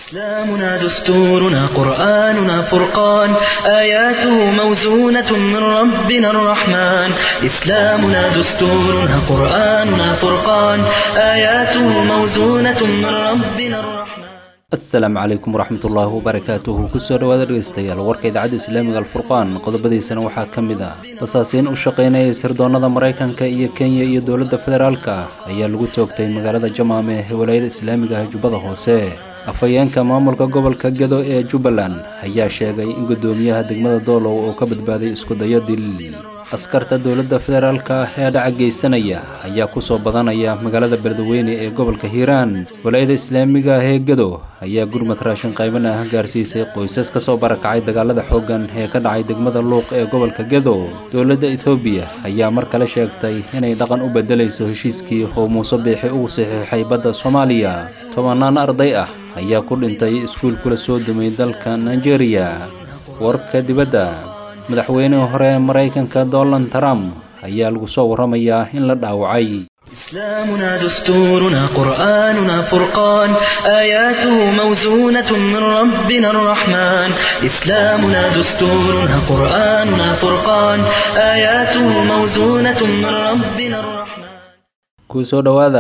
إسلامنا دستورنا قرآننا فرقان آياته موزونة من ربنا الرحمن إسلامنا دستورنا قرآننا فرقان آياته موزونة من ربنا الرحمن asalaamu calaykum waraxmatullaahi wabarakaatuhu kusoo dhowaada dhegeystayaal warka idaacadda islaamiga alfurqaan qodobadiisana waxaa ka mid ah basaasiin u shaqaynayay sirdoonnada maraykanka iyo kenya iyo dowladda federaalka ayaa lagu toogtay magaalada jamaame ee walaayada islaamiga ah jubbada hoose afhayeenka maamulka gobolka gedo ee jubbaland ayaa sheegay in guddoomiyaha degmada doolow oo ka badbaaday iskudayo dil askarta dowladda federaalka ah ee dhaca geysanaya ayaa kusoo badanaya magaalada beledweyne ee gobolka hiiraan walaayada islaamiga ah ee gedo ayaa gurmad raashin qayban ah gaarsiisay qoysas ka soo barakacay dagaalada xooggan ee ka dhacay degmada luuq ee gobolka gedo dowladda ethoobiya ayaa mar kale sheegtay inay dhaqan u beddelayso heshiiskii oo muuse biixi ugu saxiixay badda soomaaliya tobannaan arday ah ayaa ku dhintay iskuul kula soo dumay dalka nigeria warka dibadda madaxweynihii hore ee maraykanka donald trump ayaa lagu soo warramayaa in la dhaawacay إسلامنا دستورنا قرآننا فرقان آياته موزونة من ربنا الرحمن إسلامنا دستورنا قرآننا فرقان آياته موزونة من ربنا الرحمن kusoo dhowaada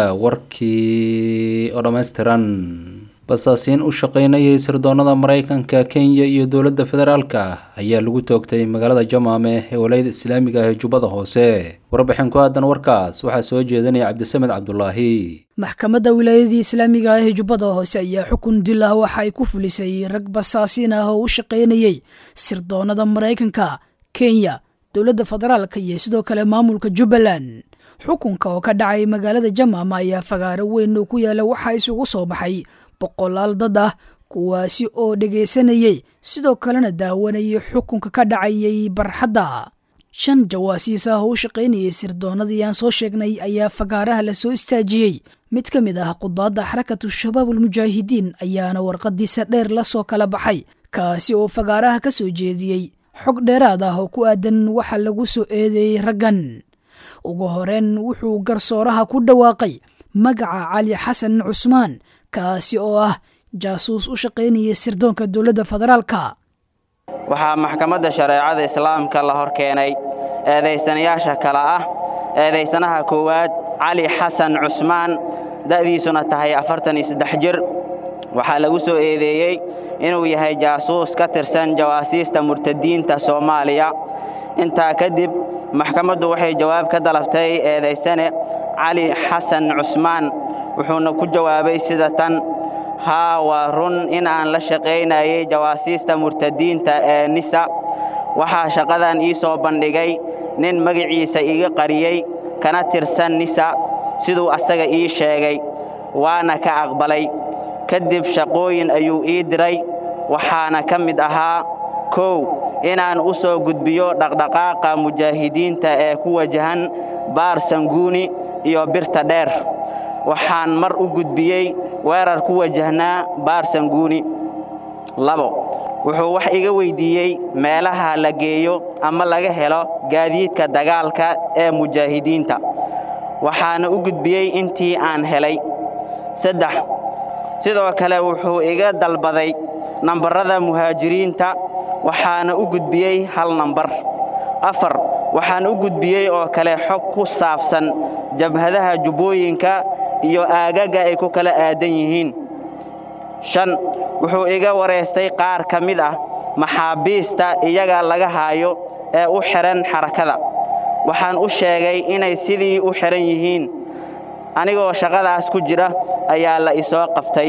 warkii oo dhammaystiran basaasiin u shaqaynayay sirdoonnada maraykanka kenya iyo dowladda federaalka ayaa lagu toogtay magaalada jamaame ee walaayada islaamiga ah ee jubbada hoose warbixin ku aadan warkaas waxaa soo jeedinaya cabdisamed cabdulaahi maxkamadda wilaayadii islaamiga ah ee jubbada hoose ayaa xukun dil ah waxa ay ku fulisay rag basaasiin ah oo u shaqaynayay sirdoonnada maraykanka kenya dowladda federaalka iyo sidoo kale maamulka jubbaland xukunka oo ka dhacay magaalada jamaama ayaa fagaaro weyn oo ku yaala waxaa isugu soo baxay boqolaal dad ah kuwaasi oo dhegaysanayey sidoo kalena daawanayay xukunka ka dhacayay barxadda shan jawaasiis ah oo u shaqaynayay sirdoonnadii aan soo sheegnay ayaa fagaaraha la soo istaajiyey mid ka mid ah qudaadda xarakatu shabaab almujaahidiin ayaana warqadiisa dheer la soo kala baxay kaasi oo fagaaraha ka soo jeediyey xog dheeraad ah oo ku aadan waxa lagu soo eedeeyey raggan ugu horeen wuxuu garsooraha ku dhawaaqay magaca cali xasan cusmaan kaasi oo ah jaasuus u shaqaynaya sirdoonka dowladda federaalka waxaa maxkamadda shareecada islaamka la hor keenay eedaysanayaasha kale ah eedaysanaha koowaad cali xasan cusmaan da'diisuna tahay afartan iyo saddex jir waxaa lagu soo eedeeyey inuu yahay jaasuus ka tirsan jawaasiista murtadiinta soomaaliya intaa kadib maxkamaddu waxay jawaab ka dalabtay eedaysane cali xasan cusmaan wuxuuna ku jawaabay sida tan haa waa run in aan la shaqaynayay jawaasiista murtadiinta ee nisa waxaa shaqadan ii soo bandhigay nin magaciisa iga qariyey kana tirsan nisa siduu asaga ii sheegay waana ka aqbalay kadib shaqooyin ayuu ii diray waxaana ka mid ahaa kow inaan u soo gudbiyo dhaqdhaqaaqa mujaahidiinta ee ku wajahan baar sanguuni iyo birta dheer waxaan mar u gudbiyey weerar ku wajahnaa baar sanguuni labo wuxuu wax iga weyddiiyey meelaha la geeyo ama laga helo gaadiidka dagaalka ee mujaahidiinta waxaana u gudbiyey intii aan helay saddex sidoo kale wuxuu iga dalbaday nambarrada muhaajiriinta waxaana u gudbiyey hal nambar afar waxaan u gudbiyey oo kale xog ku saabsan jabhadaha jubbooyinka iyo aagaga ay ku kala aadan yihiin shan wuxuu iga wareystay qaar ka mid ah maxaabiista iyaga laga haayo ee u xidhan xarakada waxaan u sheegay inay sidii u xidhan yihiin anigoo shaqadaas ku jira ayaa la isoo qabtay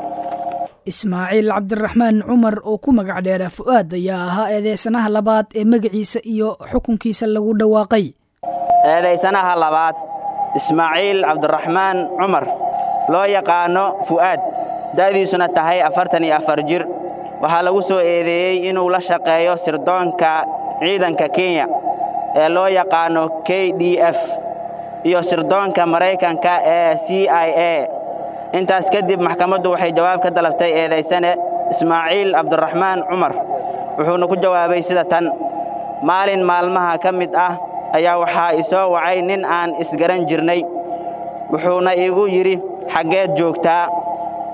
ismaaciil cabdiraxmaan cumar oo ku magac dheera fu'aad ayaa ahaa eedeysanaha labaad ee magaciisa iyo xukunkiisa lagu dhawaaqay eedaysanaha labaad ismaaciil cabdiraxmaan cumar loo yaqaanno fu'aad da'diisuna tahay afartan iyo afar jir waxaa lagu soo eedeeyey inuu la shaqeeyo sirdoonka ciidanka kenya ee loo yaqaanno k d f iyo sirdoonka maraykanka ee c i a intaas kadib maxkamaddu waxay jawaab ka dalabtay eedaysane ismaaciil cabdiraxmaan cumar wuxuuna ku jawaabay sida tan maalin maalmaha ka mid ah ayaa waxaa isoo wacay nin aan isgaran jirnay wuxuuna igu yidhi xaggeed joogtaa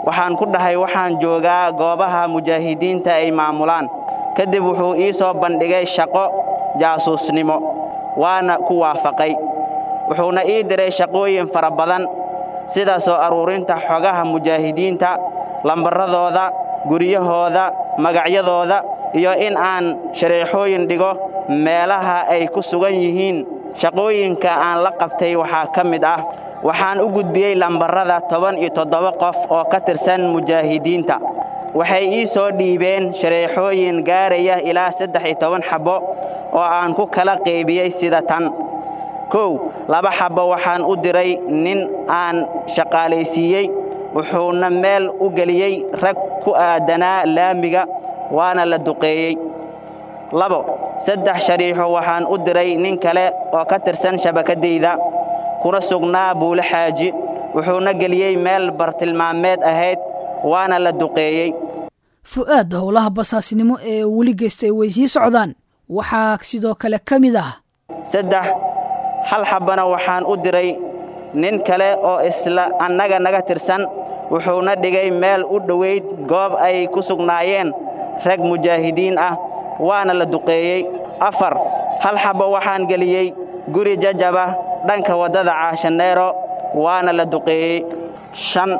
waxaan ku dhahay waxaan joogaa goobaha mujaahidiinta ay maamulaan kadib wuxuu ii soo bandhigay shaqo jaasuusnimo waana ku waafaqay wuxuuna ii diray shaqooyin fara badan sida soo aruurinta xogaha mujaahidiinta lambaradooda guryahooda magacyadooda iyo in aan shareexooyin dhigo meelaha ay ku sugan yihiin shaqooyinka aan la qabtay waxaa ka mid ah waxaan u gudbiyey lambarada toban iyo toddoba qof oo ka tirsan mujaahidiinta waxay ii soo dhiibeen shareexooyin gaaraya ilaa saddex iyo toban xabbo oo aan ku kala qaybiyey sida tan kow laba xabbo waxaan u diray nin aan shaqaalaysiiyey wuxuuna meel u geliyey rag ku aadanaa laamiga waana la duqeeyey labo saddex shariixo waxaan u diray nin kale oo ka tirsan shabakaddayda kuna sugnaa buule xaaji wuxuuna geliyey meel bartilmaameed ahayd waana la duqeeyey fu'aad howlaha basaasnimo ee weli geystay way sii socdaan waxaa sidoo kale ka mid ah saddex hal xabbana waxaan u diray nin kale oo isla annaga naga tirsan wuxuuna dhigay meel u dhowayd goob ay ku sugnaayeen rag mujaahidiin ah waana la duqeeyey afar hal xabbo waxaan geliyey guri jajaba dhanka waddada caashaneero waana la duqeeyey shan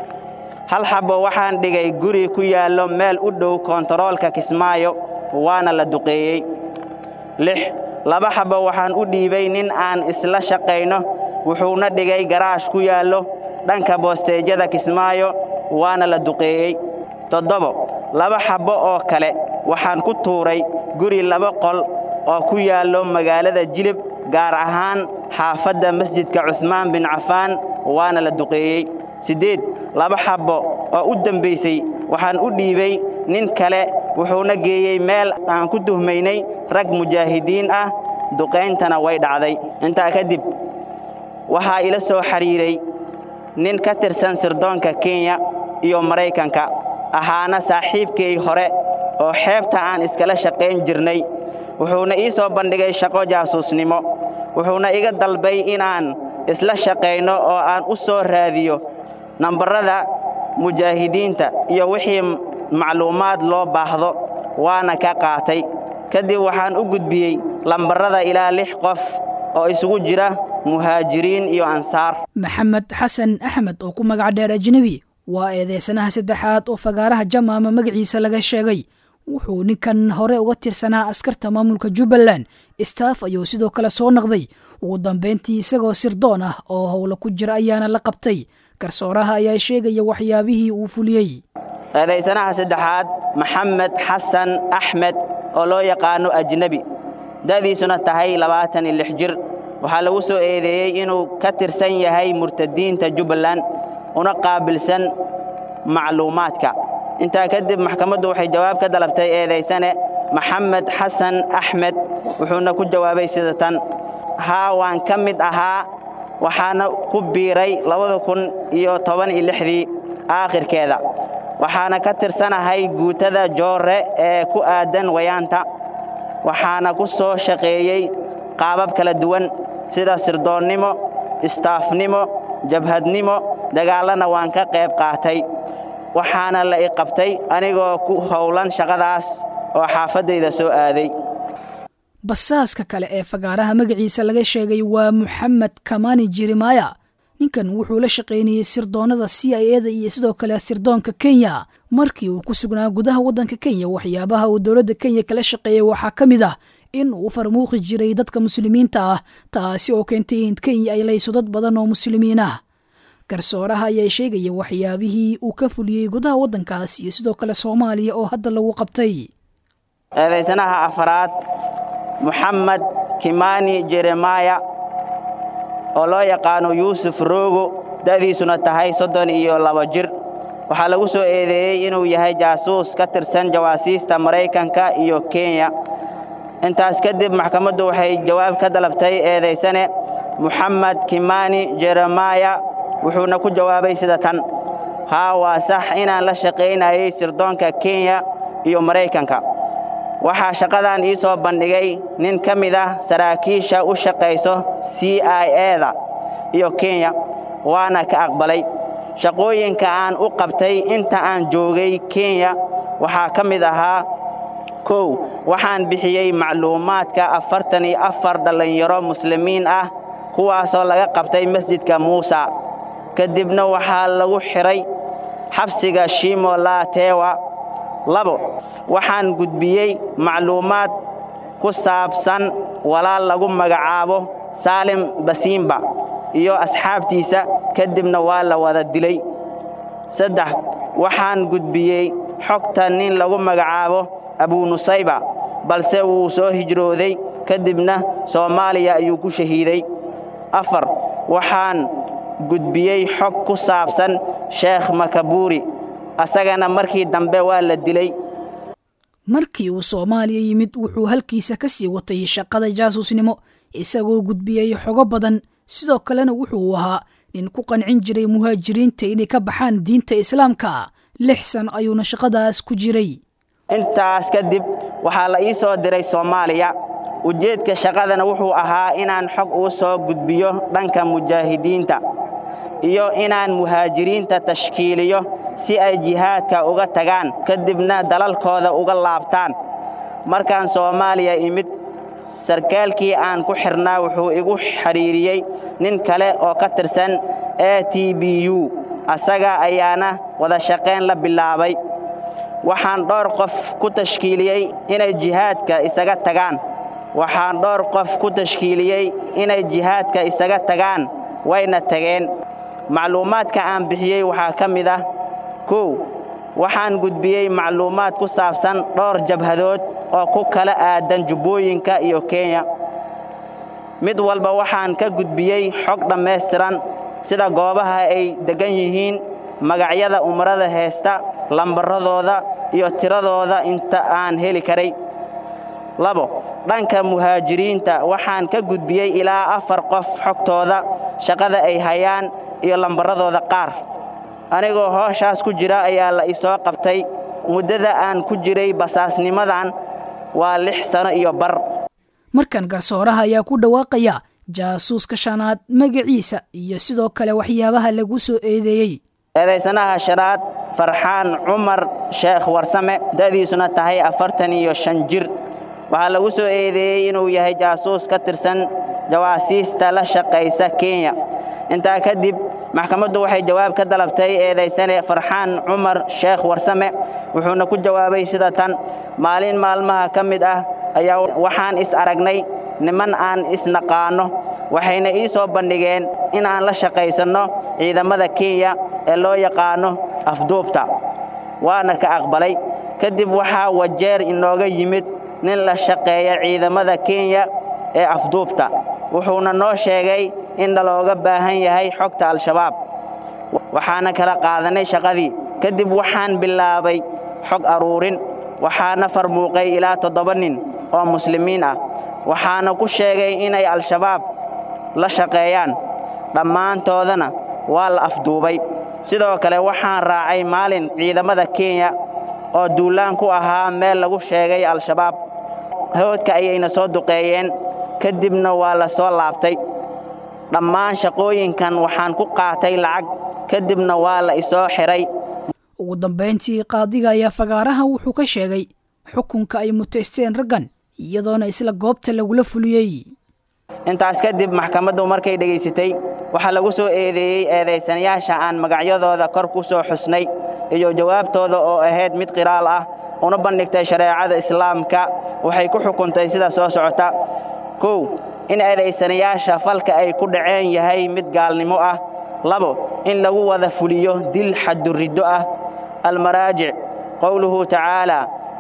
hal xabbo waxaan dhigay guri ku yaallo meel u dhow koontaroolka kismaayo waana la duqeeyey lix laba xabbo waxaan u dhiibay nin aan isla shaqayno wuxuuna dhigay garaash ku yaallo dhanka boosteejyada kismaayo waana la duqeeyey toddobo laba xabbo oo kale waxaan ku tuuray guri laba qol oo ku yaallo magaalada jilib gaar ahaan xaafadda masjidka cuhmaan bin cafaan waana la duqeeyey siddeed laba xabbo oo u dembaysay waxaan u dhiibay nin kale wuxuuna geeyey meel aan ku tuhmaynay rag mujaahidiin ah duqayntana way dhacday intaa kadib waxaa ila soo xidhiiray nin ka tirsan sirdoonka kenya iyo maraykanka ahaana saaxiibkay hore oo xeebta aan iskala shaqayn jirnay wuxuuna ii soo bandhigay shaqo jaasuusnimo wuxuuna iga dalbay inaan isla shaqayno oo aan u soo raadiyo nambarrada mujaahidiinta iyo wixii macluumaad loo baahdo waana ka qaatay kadib waxaan u gudbiyey lambarrada ilaa lix qof oo isugu jira muhaajiriin iyo ansaar maxamed xasan axmed oo ku magac dheer ajnebi waa eedeysanaha saddexaad oo fagaaraha jamaama magaciisa laga sheegay wuxuu ninkan hore uga tirsanaa askarta maamulka jubbaland staff ayuu sidoo kale soo naqday ugu dambayntii isagoo sirdoon ah oo howla ku jira ayaana la qabtay garsooraha ayaa sheegaya waxyaabihii uu fuliyey eedaysanaha saddexaad maxamed xasan axmed oo loo yaqaano ajnebi da'diisuna tahay labaatan iyo lix jir waxaa lagu soo eedeeyey inuu ka tirsan yahay murtadiinta jubbaland una qaabilsan macluumaadka intaa kadib maxkamaddu waxay jawaab ka dalabtay eedaysane maxamed xasan axmed wuxuuna ku jawaabay sida tan haa waan ka mid ahaa waxaana ku biiray labada kun iyo toban iyo lixdii aakhirkeeda waxaana ka tirsanahay guutada joorre ee ku aadan wayaanta waxaana ku soo shaqeeyey qaabab kala duwan sida sirdoonnimo istaafnimo jabhadnimo dagaallana waan ka qayb qaatay waxaana la i qabtay anigoo ku howlan shaqadaas oo xaafaddayda soo aaday basaaska kale ee fagaaraha magaciisa laga sheegay waa moxamed kamani jeremaya ninkan wuxuu la shaqaynayey sirdoonnada c i eda iyo sidoo kale sirdoonka kenya markii uu ku sugnaa gudaha waddanka kenya waxyaabaha uu dowladda kenya kala shaqeeyey waxaa ka mid ah in uu farmuuqi jiray dadka muslimiinta ah taasi oo keentay in kenya ay layso dad badan oo muslimiin ah garsooraha ayaa sheegaya waxyaabihii uu ka fuliyey gudaha waddankaas iyo sidoo kale soomaaliya oo hadda lagu qabtay eedaysanaha afaraad moxamed kimani jeremaya oo loo yaqaano yuusuf roogo da'diisuna tahay soddon iyo laba jir waxaa lagu soo eedeeyey inuu yahay jaasuus ka tirsan jawaasiista maraykanka iyo kenya intaas kadib maxkamaddu waxay jawaab ka dalabtay eedaysane moxamed kimani jeremaya wuxuuna ku jawaabay sida tan haa waa sax inaan la shaqaynayay sirdoonka kenya iyo maraykanka waxaa shaqadan ii soo bandhigay nin ka mid ah saraakiisha u shaqayso c i eda iyo kenya waana ka aqbalay shaqooyinka aan u qabtay inta aan joogay kenya waxaa ka mid ahaa kow waxaan bixiyey macluumaadka afartan iyo afar dhallinyaro muslimiin ah kuwaasoo laga qabtay masjidka muusa kadibna waxaa lagu xidhay xabsiga shimo laatewa labo waxaan gudbiyey macluumaad ku saabsan walaal lagu magacaabo saalim basiimba iyo asxaabtiisa kadibna waa la wada dilay saddex waxaan gudbiyey xogta nin lagu magacaabo abunusayba balse wuu soo hijrooday kadibna soomaaliya ayuu ku shahiiday afar waxaan gudbiyey xog ku saabsan sheekh makabuuri asagana markii dambe waa la dilay markii uu soomaaliya yimid wuxuu halkiisa ka sii watay shaqada jaasuusnimo isagoo gudbiyey xogo badan sidoo kalena wuxuu ahaa nin ku qancin jiray muhaajiriinta inay ka baxaan diinta islaamka lix san ayuuna shaqadaas ku jiray intaas kadib waxaa la ii soo diray soomaaliya ujeedka shaqadana wuxuu ahaa inaan xog uu soo gudbiyo dhanka mujaahidiinta iyo inaan muhaajiriinta tashkiiliyo si ay jihaadka uga tagaan kadibna dalalkooda uga laabtaan markaan soomaaliya imid sarkaalkii aan ku xidhnaa wuxuu igu xidhiiriyey nin kale oo ka tirsan a t b u asaga ayaana wada shaqayn la bilaabay waxaan dhowr qof ku tashkiiliyey inay jihaadka isaga tagaan waxaan dhowr qof ku tashkiiliyey inay jihaadka isaga tagaan wayna tageen macluumaadka aan bixiyey waxaa ka mid ah kow waxaan gudbiyey macluumaad ku saabsan dhowr jabhadood oo ku kala aadan jubbooyinka iyo kenya mid walba waxaan ka gudbiyey xog dhammaystiran sida goobaha ay deggan yihiin magacyada umrada heesta lambaradooda iyo tiradooda inta aan heli karay labo dhanka muhaajiriinta waxaan ka gudbiyey ilaa afar qof xogtooda shaqada ay hayaan iyo lambaradooda qaar anigoo hooshaas ku jira ayaa la isoo qabtay muddada aan ku jiray basaasnimadan waa lix sano iyo bar markan garsooraha ayaa ku dhawaaqaya jaasuuska shanaad magaciisa iyo sidoo kale waxyaabaha lagu soo eedeeyey eedaysanaha shanaad farxaan cumar sheekh warsame da'diisuna tahay afartan iyo shan jir waxaa lagu soo eedeeyey inuu yahay jaasuus ka tirsan jawaasiista la shaqaysa kenya intaa kadib maxkamaddu waxay jawaab ka dalabtay eedaysane farxaan cumar sheekh warsame wuxuuna ku jawaabay sida tan maalin maalmaha ka mid ah ayaa waxaan is aragnay niman aan isnaqaanno waxayna ii soo bandhigeen in aan la shaqaysanno ciidamada kenya ee loo yaqaanno afduubta waana ka aqbalay kadib waxaa wajeer inooga yimid nin la shaqeeya ciidamada kenya ee afduubta wuxuuna noo sheegay in nalooga baahan yahay xogta al-shabaab waxaana kala qaadanay shaqadii kadib waxaan bilaabay xog aruurin waxaana farmuuqay ilaa toddoba nin oo muslimiin ah waxaana ku sheegay inay al-shabaab la shaqeeyaan dhammaantoodana waa la afduubay sidoo kale waxaan raacay maalin ciidamada kenya oo duulaan ku ahaa meel lagu sheegay al-shabaab hawdka ayayna soo duqeeyeen kadibna waa la soo laabtay dhammaan shaqooyinkan waxaan ku qaatay lacag kadibna waa la isoo xidhay ugu dambayntii qaadiga ayaa fagaaraha wuxuu ka sheegay xukunka ay mutaysteen raggan iyadoona isla goobta lagula fuliyey intaas kadib maxkamaddu markay dhegaysatay waxaa lagu soo eedeeyey eedaysanayaasha aan magacyadooda kor ku soo xusnay iyo jawaabtooda oo ahayd mid qiraal ah una bandhigtay shareecada islaamka waxay ku xukuntay sida soo socota kow in eedaysanayaasha falka ay ku dhaceen yahay mid gaalnimo ah labo in lagu wada fuliyo dil xaduriddo ah almaraajic qowluhu tacaala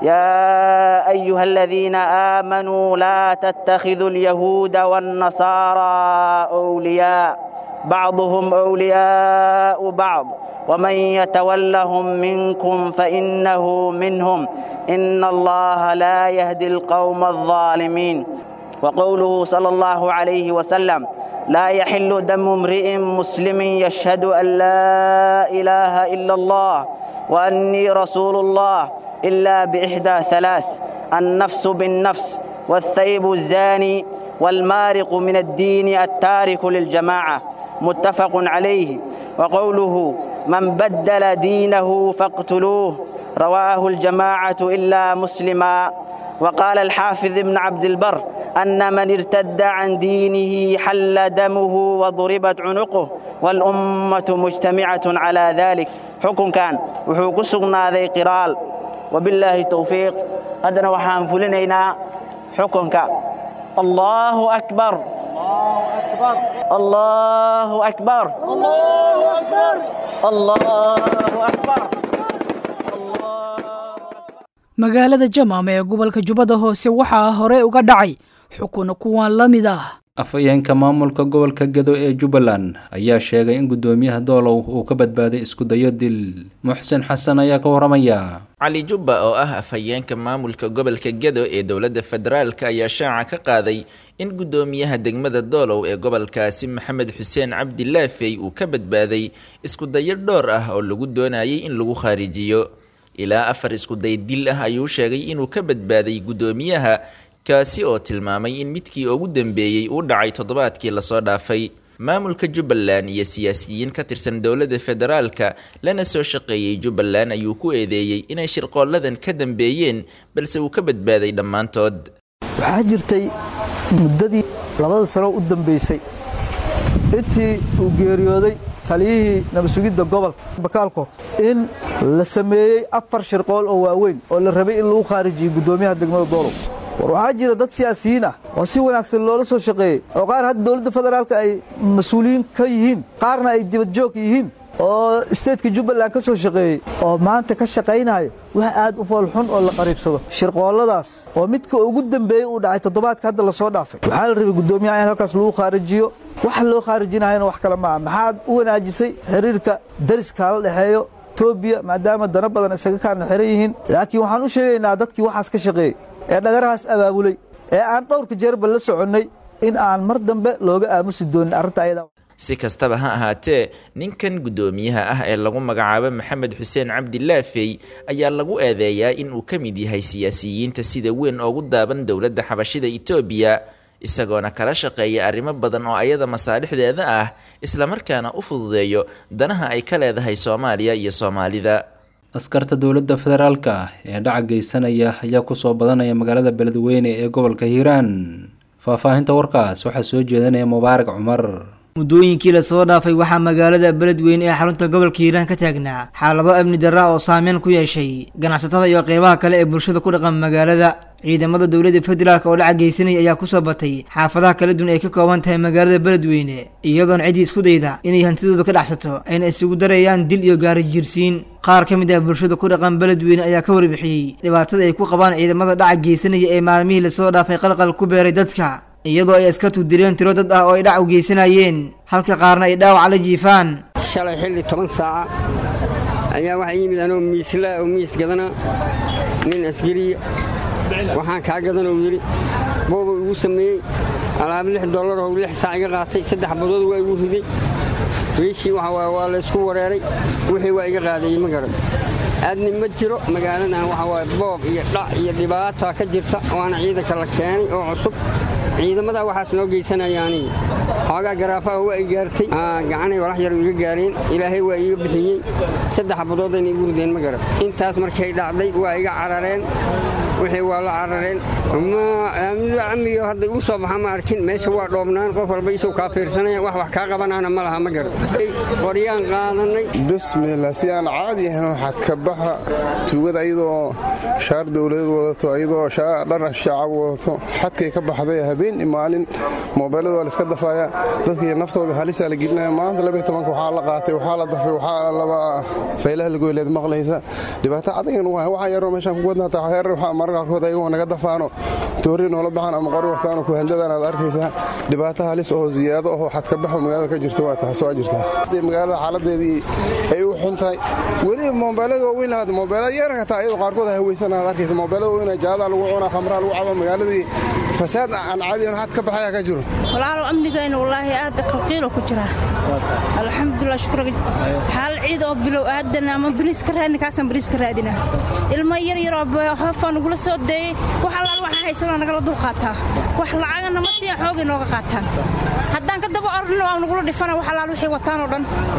يا أيها الذين آمنوا لا تتخذوا اليهود والنصارى أولياء بعضهم أولياء بعض ومن يتولهم منكم فإنه منهم إن الله لا يهدي القوم الظالمين وقوله صلى الله عليه وسلم لا يحل دم امرئ مسلم يشهد أن لا إله إلا الله وأني رسول الله إلا بإحدى ثلاث النفس بالنفس والثيب الزاني والمارق من الدين التارك للجماعة متفق عليه وقوله من بدل دينه فاقتلوه رواه الجماعة إلا مسلما وقال الحافظ ابن عبد البر أن من ارتد عن دينه حل دمه وضربت عنقه والأمة مجتمعة على ذلك حكم كان وحوق سقنا ذي قرال وبالله التوفيق هذا وحان فلنينا حكم كان الله أكبر الله أكبر الله أكبر الله أكبر magaalada jamaam ee gobolka jubbada hoose waxaa hore uga dhacay xukun kuwan la mid ah afhayeenka maamulka gobolka gedo ee jubbaland ayaa sheegay in guddoomiyaha doolow uu ka badbaaday iskudayo dil muxsin xasan ayaa ka waramaya cali jubba oo ah afhayeenka maamulka gobolka gedo ee dowladda federaalk ayaa shaaca ka qaaday in guddoomiyaha degmada doolow ee gobolkaasi maxamed xuseen cabdi laafey uu ka badbaaday iskudayo dhowr ah oo lagu doonayay in lagu khaarijiyo ilaa afar iskuday dil ah ayuu sheegay inuu ka badbaaday guddoomiyaha kaasi oo tilmaamay in midkii ugu dambeeyey uu dhacay toddobaadkii lasoo dhaafay maamulka jubbaland iyo siyaasiyiin ka tirsan dowladda federaalka lana soo shaqeeyey jubbaland ayuu ku eedeeyey inay shirqooladan ka dambeeyeen balse uu ka badbaaday dhammaantood waxaa jirtay muddadii labada sano u dambaysay intii uu geeriyooday taliyihii nabadsugidda gobolka bakaalko in la sameeyey afar shirqool oo waaweyn oo la rabay in lagu khaarijiyey guddoomiyaha degmada doolow war waxaa jira dad siyaasiyiin ah oo si wanaagsan loola soo shaqeeyey oo qaar hadda dowladda federaalka ay mas-uuliyiin ka yihiin qaarna ay dibadjoog yihiin oo isteedka jubbaland ka soo shaqeeyey oo maanta ka shaqaynayo wax aad u foolxun oo la qariibsado shirqoolladaas oo midka ugu dambeeyey uu dhacay toddobaadka hadda lasoo dhaafay waxaa la rabay guddoomiyaha in halkaas lagu khaarijiyo waxa loo khaarijinahayna wax kale maaha maxaad u wanaajisay xiriirka dariska la dhexeeyo etoobiya maadaama dana badan isaga kaana xiran yihiin laakiin waxaan u sheegaynaa dadkii waxaas ka shaqeeyey ee dhagarahaas abaabulay ee aan dhowrka jeerba la soconnay in aan mar dambe looga aamusi doonin arrinta ayada si kastaba ha ahaatee ninkan guddoomiyaha ah ee lagu magacaabo maxamed xuseen cabdi laafey ayaa lagu eedeeyaa in uu ka mid yahay siyaasiyiinta sida weyn oogu daaban dowladda xabashida etoobiya isagoona kala shaqeeya arrimo badan oo ayada masaalixdeeda ah islamarkaana u fududeeyo danaha ay ka leedahay soomaaliya iyo soomaalida askarta dowladda federaalka ah ee dhaca geysanaya ayaa kusoo badanaya magaalada beledweyne ee gobolka hiiraan faahfaahinta warkaas waxaa soo jeedanaya mubaarak cumar muddooyinkii lasoo dhaafay waxaa magaalada beledweyne ee xarunta gobolka hiiraan ka taagnaa xaalado amni darra oo saameyn ku yeeshay ganacsatada iyo qeybaha kale ee bulshada ku dhaqan magaalada ciidamada dowladda federaalk oo dhaca geysanaya ayaa kusoo batay xaafadaha kala duwan ay ka kooban tahay magaalada beledweyne iyadoona ciddii isku dayda inay hantidooda ka dhacsato ayna isugu darayaan dil iyo gaari jiirsiin qaar ka mid ah bulshada ku dhaqan beledweyne ayaa ka warbixiyey dhibaatada ay ku qabaan ciidamada dhaca geysanaya ee maalmihii lasoo dhaafay qalqal ku beeray dadka iyadoo ay askartu dileen tiro dad ah oo ay dhac u geysanayeen halka qaarna ay dhaawac la jiifaan shalay xilli toban saaca ayaa waxaa yimid anoo miislaa oo miis gadana nin askariya waxaan kaa gadan uu yidhi booba igu sameeyey alaab lix dollar oo lix saac iga qaatay saddex badood waa igu riday wiishii waa laysku wareeray wixii waa iga qaadayey ma garan aadni ma jiro magaaladan waxa waaye boob iyo dhac iyo dhibaataa ka jirta waana ciidanka la keenay oo cusub ciidamadaa waxaas noo geysanaya aniga xoogaa garaafaha waa i gaartay gacanay walax yar iga gaareen ilaahay waa iiga bixiyey saddex badoodayna igu rideen ma garan intaas markay dhacday waa iga carareen wixii waa la carareen amiyo hadda igu soo baxa ma arkin meesha waa dhoobnaan qof walba isuu kaa fiirsanaya wax wax kaa qabanaana ma laha ma garan qoryaan qaadanay bismillah si aan caadi ahayn waxaad ka baxa tuugada ayadoo shaar dowladeed wadato ayadoo dhar shacab wadato xadkay ka baxday habeen maalin moobeelada waa laiska dafaaya dadkii naftooda halisaa la gelinaya maanta labaiy tobanka waxaa la qaatay waxaa la dafay waxaa laba faylaha lagoyleed maqlaysa dhibaato adagan waxaa yaroo meeshaan ku wadnaataa heer waxaa mararka qaarkood ayagoo naga dafaano toori noola baxaan ama qori waqtaano kuhandadan aad arkaysaa dhibaato halis oo ziyaado oo xadka baxo magaalada ka jirta waa taas waa jirtaa magaalada xaaladeedii ay u xun tahay weliba moobeelada waaweyn lahaad moobeelada yaranka taa ayadoo qaarkood ay haweysan aad arkaysa moobeelada waaweyn jaadaa lagu cunaa khamraa lagu cabo magaaladii fasaad aan caadi on xad ka baxaya ka jiro walaalow amnigayna wallaahi aad qalqiilo ku jira alxamdulilah shukra xaal ciid oo bilow aadana ama bariis ka raadina kaasaan bariis ka raadina ilmo yar yaroo hoofaa nagula soo deeyey wax allaal waxaa haysanaa nagala dul qaataa wax lacagana ma siiyan xoogay nooga qaataan haddaan ka daba orno waa nagula dhifana wax allaal wixii wataan oo dhan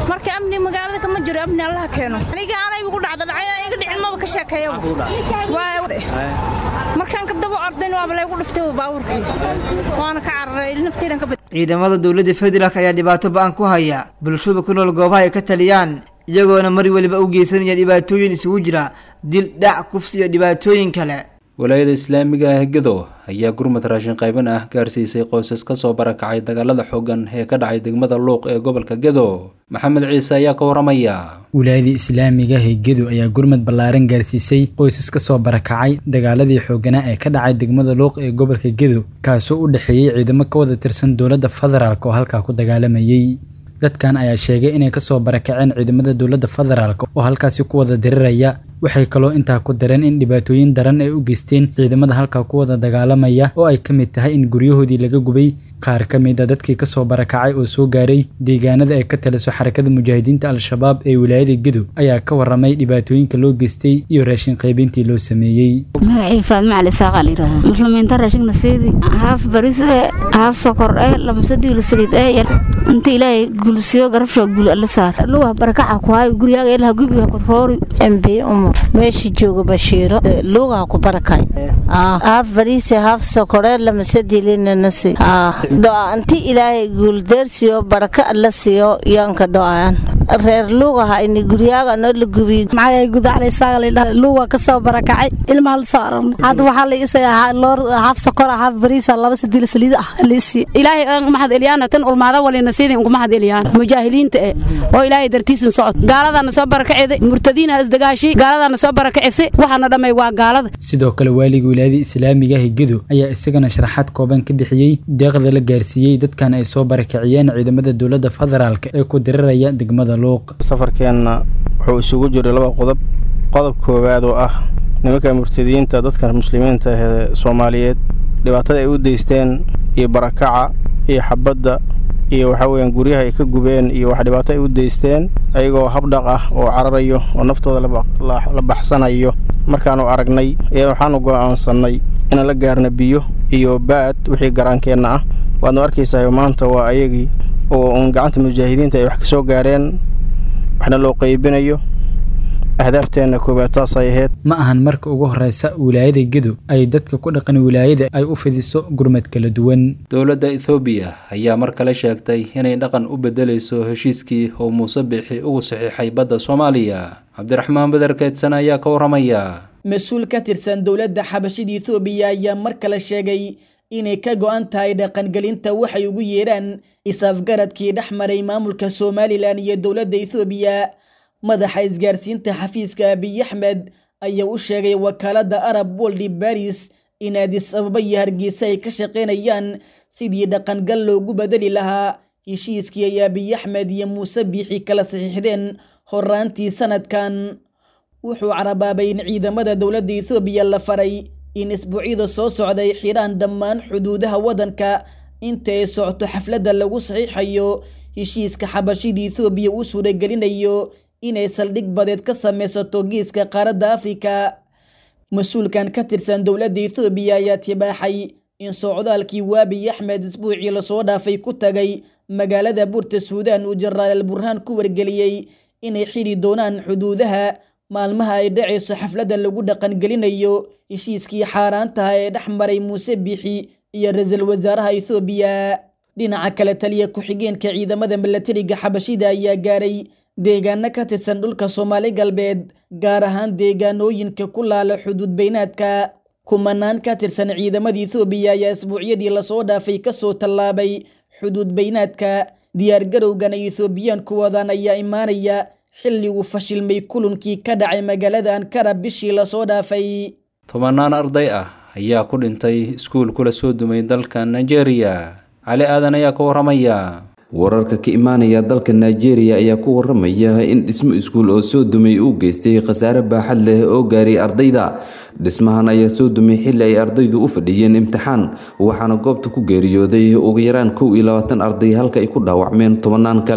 marka amni magaalada kama jiro amni allaha keeno aniga anayba ku dhacda dhacay iga dhicin maba ka sheekeeyaba markaan ka daba ordayn waaba laygu dhiftay baabuurkii waana ka cararay nafteydan ka bad ciidamada dowladda federaalk ayaa dhibaato ba-an ku haya bulshada ku nool goobaha ay ka taliyaan iyagoona mar weliba u geysanaya dhibaatooyin isugu jira dil dhac kufsi iyo dhibaatooyin kale walaayada islaamiga ah gedo ayaa gurmad raashin qayban ah gaarsiisay qoysas ka soo barakacay dagaalada xooggan ee ka dhacay degmada luuq ee gobolka gedo maxamed ciise ayaa ka waramaya wilaayada islaamiga ah ee gedo ayaa gurmad ballaaran gaarsiisay qoysas ka soo barakacay dagaaladii xoogganaa ee ka dhacay degmada luuq ee gobolka gedo kaasoo u dhexeeyey ciidamo ka wada tirsan dowladda federaalk oo halkaa ku dagaalamayey dadkan ayaa sheegay inay kasoo barakaceen ciidamada dowladda federaalk oo halkaasi ku wada diriraya waxay kaloo intaa ku dareen in dhibaatooyin daran ay u geysteen ciidamada halkaa ku wada dagaalamaya oo ay ka mid tahay in guryahoodii laga gubay qaar ka mid a dadkii kasoo barakacay oo soo gaaray deegaanada ay ka taliso xarakada mujaahidiinta al-shabaab ee wilaayada gedo ayaa ka waramay dhibaatooyinka loo geystay iyo raashin qaybintii loo sameeyey magacii faadma cali saaqa layidhaha muslimiinta raashigna seedi haaf baris ee haaf sokor ee lamasadiilo saliid ee yar inta ilaahay gulsiyo garabsho gul alla saar luwa barakaca ku hayo guryaga ilaha gubiga kudroori mb umar meesha jooga bashiiro luugaha ku barakay haaf bariise haaf sokore lamasadiilinanasi do-aanti ilaahay guuldeersiyo baraka alla siiyo yoonka do-aan reer luugaha ini guryaaga noo la gubiy maxaa gudacalaysaagaluuga kasoo barakacay ilmaha la soo aragna hadda waxaa la isaga loor haaf sokora haaf bariisa laba sadiil saliid ah liisi ilaahay aan mahad eliyaan tan ulmaada walina sidii ugu mahad eliyaan mujaahiliinta eh oo ilaahay dartiisan socod gaaladana soo barakaceeday murtadiina isdagaashi gaaladana soo barakacisa waxaana dhamay waa gaalada sidoo kale waaliga wilaayada islaamiga ah gedo ayaa isagana sharaxaad kooban ka bixiyey deeqda la gaarsiiyey dadkan ay soo barakaciyeen ciidamada dowladda federaalk ee ku diriraya degmada luuq safarkeenna wuxuu isugu jiray laba qodob qodob koowaad oo ah nimanka murtadiyiinta dadka muslimiinta ee soomaaliyeed dhibaatada ay u deysteen iyo barakaca iyo xabadda iyo waxaa weyaan guryaha ay ka gubeen iyo wax dhibaato ay u deysteen ayagoo habdhaq ah oo cararayo oo naftooda la baxsanayo markaanu aragnay ayaa waxaanu go'aansannay inaan la gaarna biyo iyo baad wixii garaankeenna ah waadnu arkaysahay maanta waa ayagii oo uun gacanta mujaahidiinta ay wax ka soo gaareen waxna loo qaybinayo ahdaafteena koowaad taasay ahayd ma ahan marka ugu horeysa wilaayada gedo ay dadka ku dhaqan wilaayada ay u fidiso gurmad kala duwan dowladda ethoobiya ayaa mar kale sheegtay inay dhaqan u bedelayso heshiiskii oo muuse bixi ugu saxiixay badda soomaaliya cabdiraxmaan beder keedsan ayaa ka waramaya mas-uul ka tirsan dowladda xabashida ethoobiya ayaa mar kale sheegay inay ka go-an tahay dhaqangelinta waxay ugu yeedhaan is-afgaradkii dhex maray maamulka somalilan iyo dowladda ethoobiya madaxa isgaarsiinta xafiiska abiy axmed ayaa u sheegay wakaaladda arab woldi baris in aadis ababa iyo hargeysa ay ka shaqaynayaan sidii dhaqangal loogu bedeli lahaa heshiiskii ay abiy axmed iyo muuse biixi kala saxiixdeen horaantii sanadkan wuxuu carabaabay in ciidamada dowladda ethoobiya la faray in isbuucyada soo socday xidhaan dhammaan xuduudaha waddanka inta ay socto xafladda lagu saxiixayo heshiiska xabashida ethoobiya uu suuragelinayo inay saldhig badeed ka samaysato geeska qaaradda afrika mas-uulkan ka tirsan dowladda ethoobiya ayaa tibaaxay in socdaalkii waabiy axmed isbuucii lasoo dhaafay ku tagay magaalada buurta suudaan uu jenaraal burhaan ku wargeliyey inay xidhi doonaan xuduudaha maalmaha ay dhacayso xafladda lagu dhaqangelinayo heshiiskii xaaraantaha ee dhex maray muuse biixi iyo ra-iisul wasaaraha ethoobiya dhinaca kale taliya ku-xigeenka ciidamada milatariga xabashida ayaa gaaray deegaano ka tirsan dhulka soomaali galbeed gaar ahaan deegaanooyinka ku laala xuduud beynaadka kumanaan ka tirsan ciidamada ethoobiya ayaa isbuucyadii lasoo dhaafay kasoo tallaabay xuduud beynaadka diyaargarowgan ay ethoobiyaanku wadaan ayaa imaanaya xilli uu fashilmay kulankii ka dhacay magaalada ankara bishii lasoo dhaafay tobanaan arday ah ayaa ku dhintay iskuul kula soo dumay dalka nigeria cali aadan ayaa ka waramaya wararka ka imaanaya dalka nigeria ayaa ku waramaya in dhismo iskuul oo soo dumay uu geystay khasaare baaxad leh oo gaaray ardayda dhismahan ayaa soo dumay xilli ay ardaydu u fadhiyeen imtixaan waxaana goobta ku geeriyooday ugu yaraan kow iyo labaatan arday halka ay ku dhaawacmeen tobanaan kale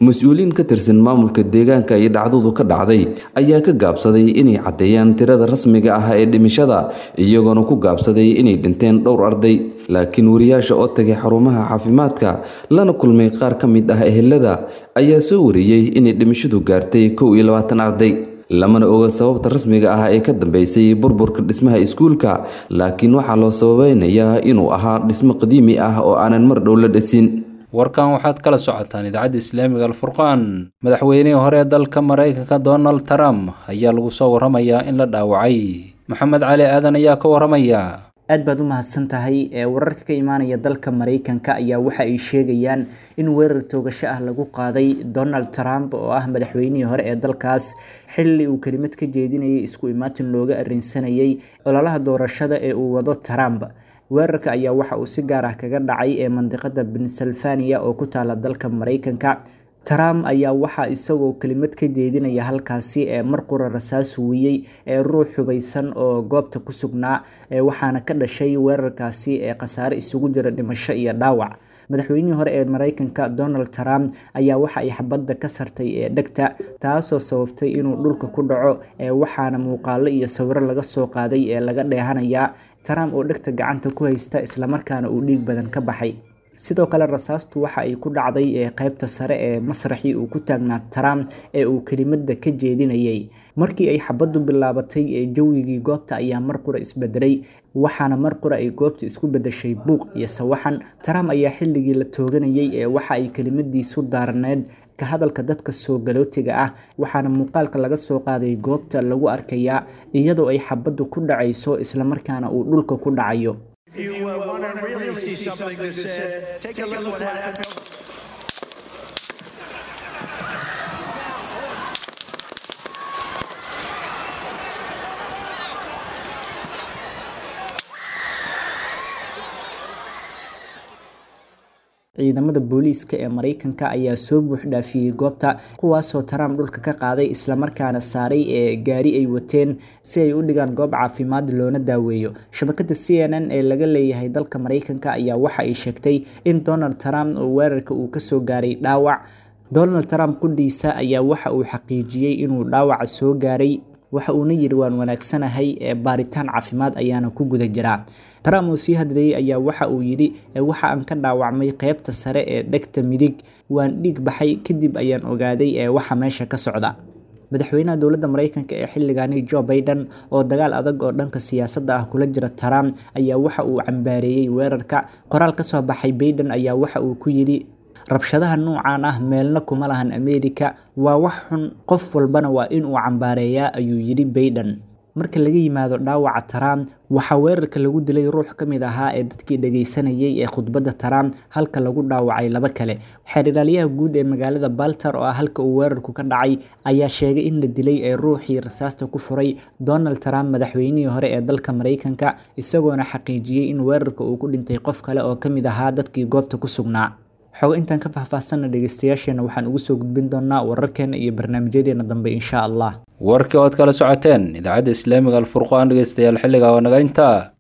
mas-uuliyiin ka tirsan maamulka deegaanka ay dhacdadu ka dhacday ayaa ka gaabsaday inay caddeeyaan tirada rasmiga ah ee dhimashada iyagoona ku gaabsaday inay dhinteen dhowr arday laakiin wariyaasha oo tagay xarumaha caafimaadka lana kulmay qaar ka mid ah ehelada ayaa soo wariyey inay dhimashadu gaartay kow iyo labaatan arday lamana oga sababta rasmiga ah ee ka dambeysay burburka dhismaha iskuulka laakiin waxaa loo sababeynayaa inuu ahaa dhismo qadiimi ah oo aanan mar dhow la dhisin warkan waxaad kala socotaan idaacadda islaamiga alfurqaan madaxweynihii hore ee dalka maraykanka donald trump ayaa lagu soo waramayaa in la dhaawacay maxamed cali aadan ayaa ka waramaya aad baad u mahadsan tahay ee wararka ka imaanaya dalka maraykanka ayaa waxa ay sheegayaan in weerar toogasho ah lagu qaaday donald trump oo ah madaxweynihii hore ee dalkaas xilli uu kelimad ka jeedinayay isku imaatin looga arrinsanayay ololaha doorashada ee uu wado trump weerarka ayaa waxa uu si gaar ah kaga dhacay ee mandiqada pennsylvania oo ku taala dalka maraykanka trump ayaa waxaa isagoo kelimad ka jeedinaya halkaasi ee mar qura rasaas wiyey ee ruux hubaysan oo goobta ku sugnaa waxaana ka dhashay weerarkaasi ee khasaare isugu jira dhimasho iyo dhaawac madaxweynihii hore ee maraykanka donald trump ayaa waxa ay xabadda ka sartay ee dhegta taasoo sababtay inuu dhulka ku dhaco ee waxaana muuqaalo iyo sawiro laga soo qaaday ee laga dheehanayaa trump oo dhegta gacanta ku haysta islamarkaana uu dhiig badan ka baxay sidoo kale rasaastu waxa ay ku dhacday ee qaybta sare ee masraxii uu ku taagnaa trump ee uu kelimada ka jeedinayay markii ay xabaddu bilaabatay ee jawigii goobta ayaa mar qura isbedelay waxaana mar qura ay goobta isku bedeshay buuq iyo sawaxan trump ayaa xilligii la tooganayay ee waxa ay kelimadiisu daarneed ka hadalka dadka soo galootiga ah waxaana muuqaalka laga soo qaaday goobta lagu arkayaa iyadoo ay xabaddu ku dhacayso islamarkaana uu dhulka ku dhacayo If you uh, want to really see something that's said, take a look what happened. ciidamada booliiska ee maraykanka ayaa soo buuxdhaafiyey goobta kuwaasoo trump dhulka ka qaaday islamarkaana saaray ee gaari ay wateen si ay u dhigaan goob caafimaad loona daaweeyo shabakada c n n ee laga leeyahay dalka maraykanka ayaa waxa ay sheegtay in donald trump oo weerarka uu kasoo gaaray dhaawac donald trump qudhiisa ayaa waxa uu xaqiijiyey inuu dhaawaca soo gaaray waxa uuna yidhi waan wanaagsanahay ee baaritaan caafimaad ayaana ku guda jiraa trump oo sii hadlayay ayaa waxa uu yidhi waxa aan ka dhaawacmay qeybta sare ee dhegta midig waan dhiig baxay kadib ayaan ogaaday ee waxa meesha ka socda madaxweynaha dowladda maraykanka ee xilligaani joe baiden oo dagaal adag oo dhanka siyaasadda ah kula jira trump ayaa waxa uu cambaareeyey weerarka qoraal ka soo baxay baiden ayaa waxa uu ku yidhi rabshadaha nuucan ah meelna kuma lahan ameerika waa wax xun qof walbana waa inuu cambaareeyaa ayuu yidhi baiden marka laga yimaado dhaawaca trump waxaa weerarka lagu dilay ruux ka mid ahaa ee dadkii dhageysanayay ee khudbadda trump halka lagu dhaawacay laba kale xeerdhaliyaha guud ee magaalada balter oo ah halka uu weerarku ka dhacay ayaa sheegay in la dilay ee ruuxii rasaasta ku furay donald trump madaxweynihii hore ee dalka maraykanka isagoona xaqiijiyey in weerarka uu ku dhintay qof kale oo ka mid ahaa dadkii goobta ku sugnaa xogo intaan ka faahfaahsanna dhegeystayaasheena waxaan ugu soo gudbin doonaa wararkeena iyo barnaamijyadeena dambe insha allah warkii ood kala socoteen idaacadda islaamiga alfurqaan dhegeystayaal xilliga oo naga intaa